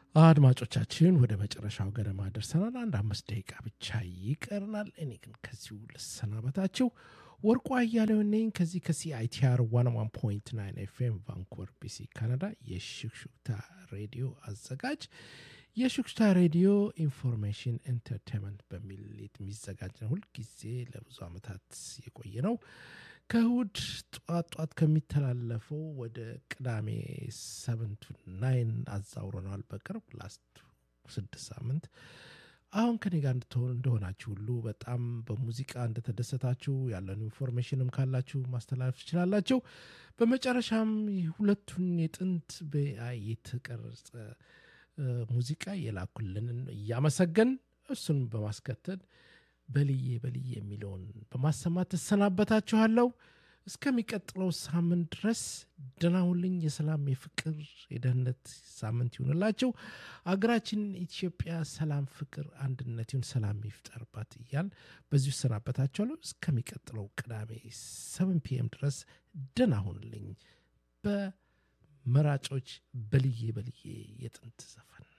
አድማጮቻችን ወደ መጨረሻው ገደማ ደርሰናል። አንድ አምስት ደቂቃ ብቻ ይቀርናል። እኔ ግን ከዚሁ ልሰናበታችሁ። ወርቁ አያሌው ነኝ ከዚህ ከሲአይቲአር ዋን ዋን ፖይንት ናይን ኤፍኤም ቫንኮቨር ቢሲ ካናዳ የሹክሹክታ ሬዲዮ አዘጋጅ። የሹክሹክታ ሬዲዮ ኢንፎርሜሽን ኤንተርቴንመንት በሚል የሚዘጋጅ ነው። ሁልጊዜ ለብዙ ዓመታት የቆየ ነው። ከእሁድ ጧት ጧት ከሚተላለፈው ወደ ቅዳሜ ሰቨንቱ ናይን አዛውረነዋል። በቅርብ ላስት ስድስት ሳምንት አሁን ከኔ ጋር እንድትሆን እንደሆናችሁ ሁሉ በጣም በሙዚቃ እንደተደሰታችሁ ያለን ኢንፎርሜሽንም ካላችሁ ማስተላለፍ ትችላላችሁ። በመጨረሻም ሁለቱን የጥንት በአይ የተቀረጸ ሙዚቃ የላኩልንን እያመሰገን እሱን በማስከተል በልዬ በልዬ የሚለውን በማሰማት እሰናበታችኋለሁ። እስከሚቀጥለው ሳምንት ድረስ ደናሁልኝ። የሰላም የፍቅር፣ የደህንነት ሳምንት ይሁንላቸው። አገራችን ኢትዮጵያ ሰላም፣ ፍቅር፣ አንድነት ይሁን፣ ሰላም ይፍጠርባት እያል በዚሁ እሰናበታችኋለሁ። እስከሚቀጥለው ቅዳሜ ሰቨን ፒኤም ድረስ ደናሁንልኝ። በመራጮች በልዬ በልዬ የጥንት ዘፈን